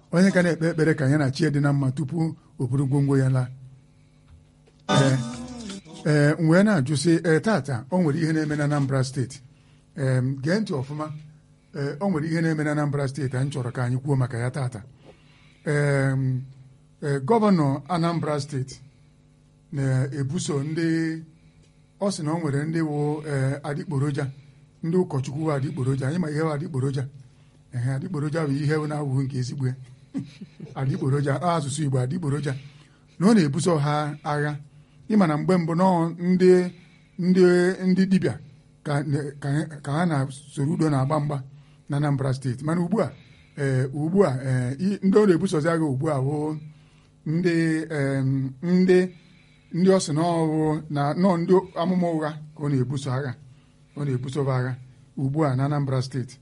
onye ka na-ekpe ekpere ka ya na chi dị na mma tupu o buru gwongwo ya laa ee ee m wee na-ajụ sị ee tata o nwere ihe na-eme na Anambra steeti ee gee ntị ọfụma ee o nwere ihe na-eme na Anambra steeti anyị chọrọ ka anyị kwuo maka ya tata ee ee gọvanọ Anambra steeti na-ebuso ndị ọ sị na o nwere ndị wụ ee adịgboroja ndị ụkọchukwu wụ adịgboroja anyị ma ihe wụ adịgboroja ehe adịgboroja bụ ihe na-awụghị nke ezigbo ya adịgboroja asụsụ Igbo adịgboroja na ọ na-ebuso ha agha ịma na mgbe mbụ nọọ ndị ndị ndị dibịa ka ka ha na soro udo na-agba mgba na Anambra steeti mana ugbu a ee ugbu a ee ndị ọ na-ebusozi agha ugbu a bụ ndị ndị ndị ọ sị na ọwụ na nọọ ndị amụma ụgha ka ọ na-ebuso agha ọ na-ebuso agha ugbu a na Anambra steeti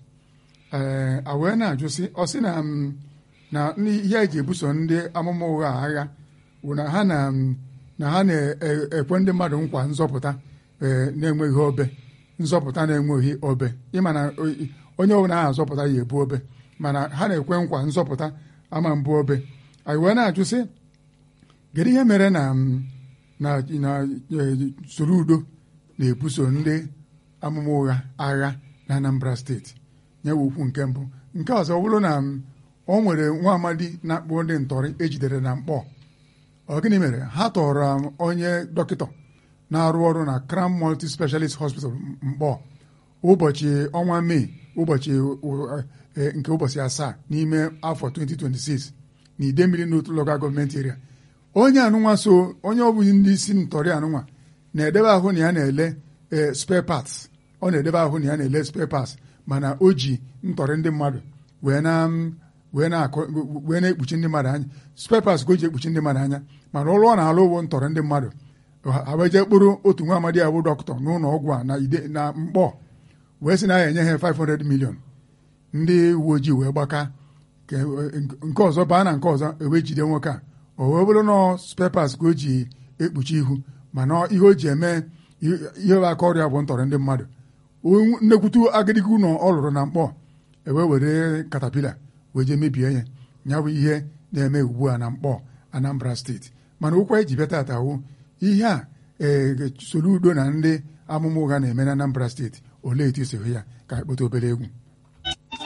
ee a wee na-ajụ sị ọ sị na na ihe eji ebuso ndị amụma ụgha agha bụ na ha na na ha na-ekwe ndị mmadụ nkwa nzọpụta na-enweghị obe nzọpụta na-enweghị obe ịma na onye ọbụla ahụ azọpụta ya ebu obe mana ha na-ekwe nkwa nzọpụta ama mbụ obe anyị wee na-ajụ sị kedu ihe mere na na na soro udo na-ebuso ndị amụma ụgha agha na Anambra steeti nyewe okwu nke mbụ nke ọzọ ọ bụrụ na o nwere nwa amadi na-akpọ ndị ntọrị ejidere na mkpọ ọ gịnị mere ha tọrọ onye dọkịta na-arụ ọrụ na Crown Multi Specialist Hospital mkpọ ụbọchị ọnwa mee ụbọchị nke ụbọchị asaa n'ime afọ 2026 na Idemmili n'otu local gọọmenti area onye anụnwa so onye ọ bụghị ndị isi ntọrị anụnwa na-edebe ahụ na ya na-ele spare parts ọ na-edebe ahụ na ya na-ele spare parts mana o ji ntọrị ndị mmadụ wee na wee na-ekpuchi ndị mmadụ anya spare parts ka o ji ekpuchi ndị mmadụ anya mana ọrụ ọ na-alụ ụgwọ ntọrọ ndị mmadụ ha wee jee kpụrụ otu nwa amadi abụ dọkịta n'ụlọ ọgwụ a na ide na mkpọ wee sị na ya enye ha 500 million ndị uwe ojii wee gbaka nke ọzọ baa na nke ọzọ ewee jide nwoke a o wee bụrụ nọ spare parts ka o ji ekpuchi ihu mana ihe o ji eme ihe bụ aka ọrịa bụ ntọrọ ndị mmadụ nnekwutu agịdịgị ụlọ ọ lụrụ na mkpọ ewee were katapila wee jee mebie ya ya bụ ihe na-eme ugbu a na mkpọ Anambra steeti mana ụkwa eji bịa tata wụ ihe a ee soro udo na ndị amụma ụgha na-eme na Anambra steeti olee etu isi hụ ya ka ekpote obere egwu